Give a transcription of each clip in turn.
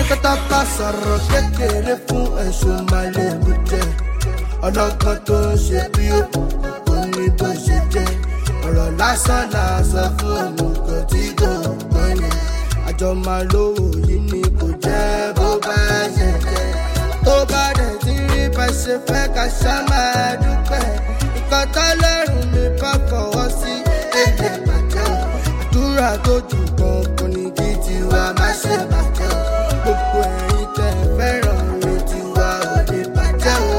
onípẹ́tà bá sọ̀rọ̀ kékeré fún ẹ̀sùn màlẹ́bù jẹ ọlọ́gbọ́n tó ń ṣe bí òkú ní bó ṣe jẹ́ ọ̀rọ̀ lásán làásọ fún òmùgọ̀ tí kò gbọ́n yẹn àjọ máa lówó yìí ni kò jẹ́ bó bá ṣe jẹ́ tó bá dẹ̀ ti rí bá ṣe fẹ́ ká ṣá máa dúpẹ́ nǹkan tọ́lọ́run mi bá fọwọ́ sí èdè bàjẹ́ o àdúrà tó jù gan kò ní kí tiwa má ṣe bàjẹ́ o gbogbo ẹ̀yin tẹ́ ẹ fẹ́ràn mi tiwa ò ní bàjẹ́ o.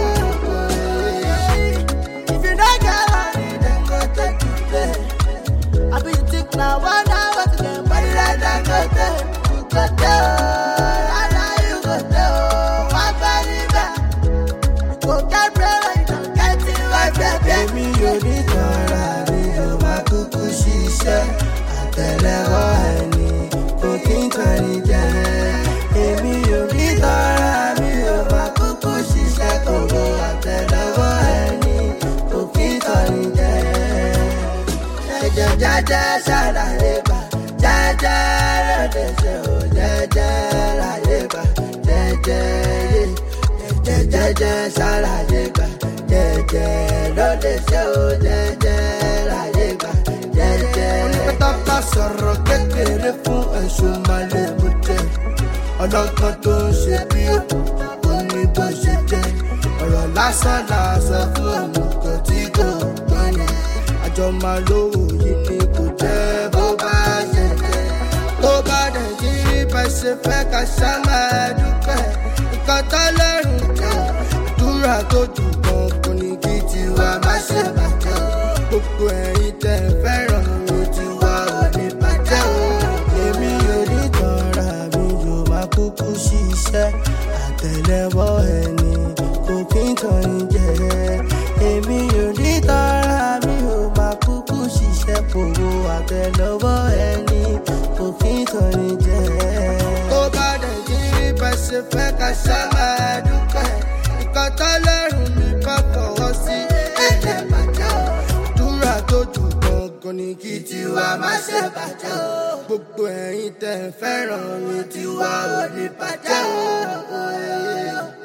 If you don't get money, then go take you play. I be you think now one hour to get money like that go take. You go tell, I know you go tell. One body back, you go get bread when you don't get it, right, baby. èmi ò ní tọ́ra mi ò máa kúkú ṣiṣẹ́ àtẹlẹwọ́ ẹni kò kí n tọ́ni jẹ. èmi ò ní tọ́ra mi ò máa kúkú ṣiṣẹ́ kòkó àtẹlẹwọ́ ẹni kò kí n tọ́ni jẹ. jẹjẹ jẹjẹ ṣàlàyé bá jẹjẹ lóde ṣe ò jẹjẹ láyé bá jẹjẹ yé jẹjẹ jẹjẹ ṣàlàyé bá jẹjẹ lóde ṣe ò jẹjẹ láyé bá jẹjẹ. onípẹ́tà bá sọ̀rọ̀ kékeré fún ẹ̀sùn màlẹ́bù jẹ ọlọ́gbọ́n tó ń ṣe bí òkú ní bó ṣe jẹ́ ọ̀rọ̀ lásán làásọ fún òmùgọ̀ tí kò gbọ́n yẹn àjọ máa lówó yìí ni kò jẹ́ bó bá ṣe jẹ́ tó bá dẹ̀ ti rí bá ṣe fẹ́ ká ṣá máa dúpẹ́ nǹkan tọ́lọ́run jẹ́ àdúrà tó jù gan kò ní kí tiwa má ṣe bàjẹ́ o gbogbo ẹ̀yin tẹ́ ẹ fẹ́ràn mi tiwa ò ní bàjẹ́ o èmi ò ní tọ́ra mi yóò máa kúkú ṣiṣẹ́ àtẹlẹwọ́ ẹni kò kí n tàn ní jẹ èmi ò ní tọ́ra mi yóò máa kúkú ṣiṣẹ́ kòwò àtẹlẹwọ́ ẹni kò kí n tàn ní jẹ. tó bá dẹ̀ ti rí bá ṣe fẹ́ ká ṣá máa dúpẹ́ nǹkan tọ́lọ́run mi bá fọwọ́ sí ẹ̀jẹ̀ bàjẹ́ o àdúrà tó jù gangan ni kí tiwa má ṣe bàjẹ́ o gbogbo ẹ̀yin tẹ́ ẹ fẹ́ràn mi tiwa ò ní bàjẹ́ o.